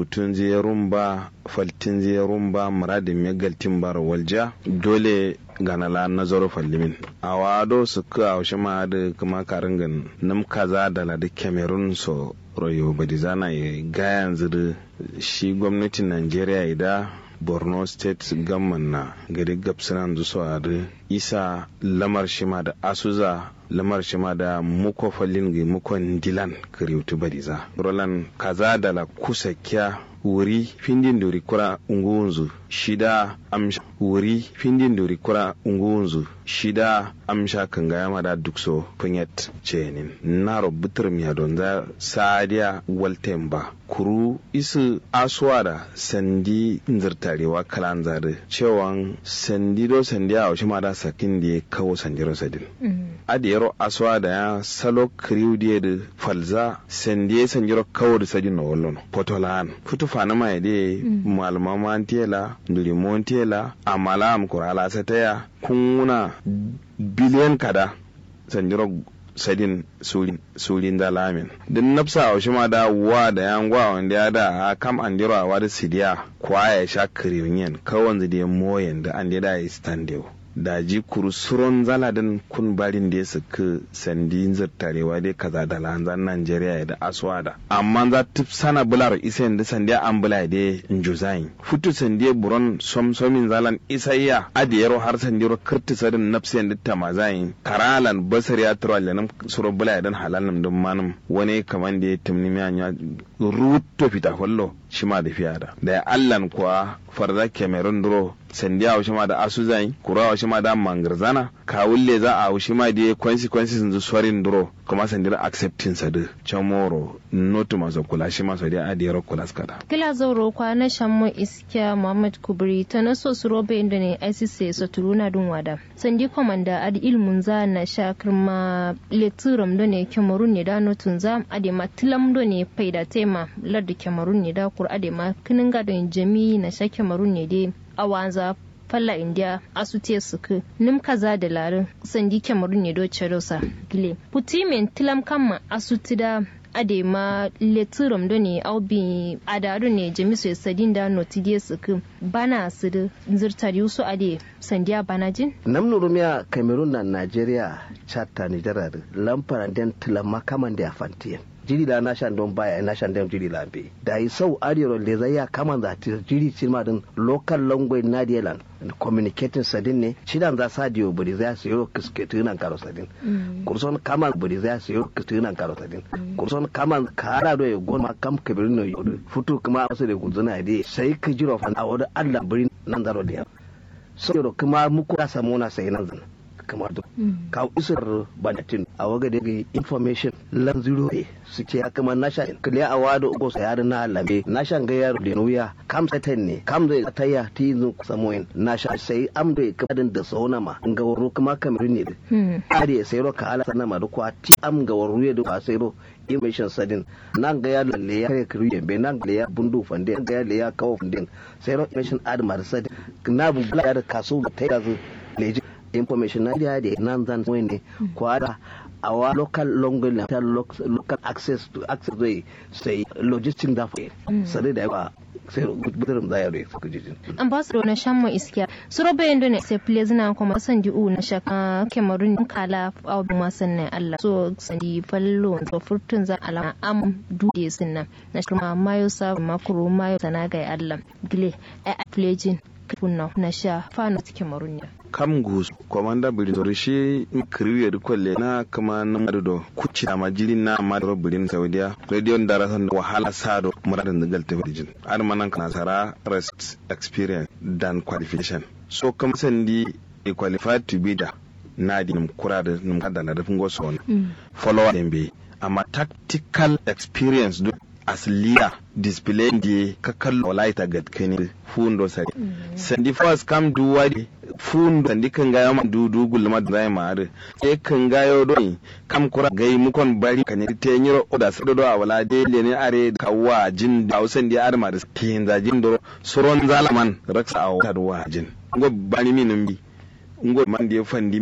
utun ziyarun ba faltin ziyarun ba muradin megaltin bar walja dole gana la nazaro fallimin a wado su ka a ma da kuma karin gan nam kaza da la da cameroon so royo badizana ya ga yanzu da shi gwamnatin najeriya ida borno state gamman na gari gabsinan zuso a da isa lamar shima da asuza lamar shima da muko fallin ga mukon dilan kariutu badiza roland kaza da la kusa kya wuri findin dori kura unguwunzu shida amsha wuri findin dori kura unguwunzu shida amsha kan gaya mada dukso punyet cenin naro butur miya don za sadiya walten ba kuru isu aswada sandi nzirtarewa kalan zade cewan sandi do sandi a wasu mada sakin da ya kawo sandiro sadin adiyaro aswada ya salo kriu da falza sandi ya sandiro kawo da sadin na wallon potolan futu fana mai de malama mantela nduri montela amala am kurala sataya kununa biliyan kada sandiro sadin sulin da lamin din nafsa a ma da wa da yan gwa wanda ya da kam an diro a wada sidiya kwa ya sha kirinyen kawan zide moyen da an da ya standewa da ji kursuron zaladin kun barin da ya suka sandi zartarewa dai kaza da lanzan Najeriya da aswada amma za ta sana bular isa da sandiya an bula da njuzain futu sandiya buron somsomin zalan isayya adiyaro har sandiro kirti sadin nafsiyan da tamazain karalan basar ya tura lenin suro bula dan halalin dun manum wani kaman da ya tumni miya ruto fita fallo shi ma da fiya da da allan kuwa farza cameroon duro sandiya wa ma da asuzai kura wa ma da mangarzana ka wulle za a wushi ma da consequences zu sorin duro kuma sandira accepting sa da chamoro notu maso kula shi ma sadiya adiyar kula skada kila zauro kwa na shammo iskiya muhammad kubri ta na so su robe inda ne ICC so turuna dun wada sandi komanda adi ilmun za na sha kirma leturam do ne cameroon ne da notun za ade ma tilam do ne faida tema ladda cameroon ne da kur ade ma kinin gadon jami na sha cameroon ne dai awanza falla india asute suku nim kaza da larin sandi cameroon ne do cherosa gile putimen tilam kamma asuti da ade ma leturum do ne aubi adaru ne jamisu sadin da notidie suku bana su da zirtari su ade sandiya banajin namnu rumiya cameroon na nigeria chata nigeria lamfaran den tilam makaman da fantiyan jiri la nashan don baya nashan dem jiri la be da yi sau ariyar da zai ya kama da ta jiri cima din local language na dielan communicating sadin ne shidan za sa diyo buri zai su yoro kisketu nan karo sadin kurson kama buri zai su yoro kisketu nan karo sadin kurson kama kara do ya goma kam kabirin no yodo futu kuma wasu da guzuna da sai ka jiro fa a wadda allah buri nan zaro da so yoro kuma muku da samu na sai nan zan kamar duk ka isar banatin a waga da ga information lan zero ne suke ya kama nasha kiliya a wado ugo sa yar na lambe nasha ga yaro da nuya kam satan ne kam da taya ti zu samoyin nasha sai am da kadin da sauna ma ga waro kuma kamar ne ari sai ro ka ala sanama da kwa ti am ga waro ya da sai ro information sadin nan ga ya lalle ya kare kiri be nan ga ya bundu fande ga ya le ya kawo fande sai ro information admar sadin na bu ya da kaso ta yazo leji information na da nan zan wani kwada our local language na local access to access zai sai logistic da fa sai da ba sai gudunar da yaro su kujin ambassador na shammo iskiya su robe yando ne sai please na kuma san di u na shaka cameroon kala abu ma sannan Allah so sandi fallo so furtun za alama am dude sunna na kuma mayo sa makuru mayo sanaga Allah gile a pledging kunna na sha fana cikin marunya kam gus komanda birin zori shi kiriyo da kwalle na kama na madodo kuci na majirin na madaro birin saudiya radio da rasan wahala sado muradin da galta birin an manan kana sara rest experience dan qualification so kam sandi e qualified to be da na di num kura da num kada na dafin goso wani follower dem be amma tactical experience do as leader display di kakal walaita gad kani fundo sari sandi first kam du wadi fundo sandi kan ga ma du du gulma da ma are e kan ga yo do kam kura gai mukon bari kan te nyiro oda sado do awala de le ne are kawa jin da usan di arma da tin za jin do suron zalaman raksa awta do wa jin ngo bani min bi ngo man di fandi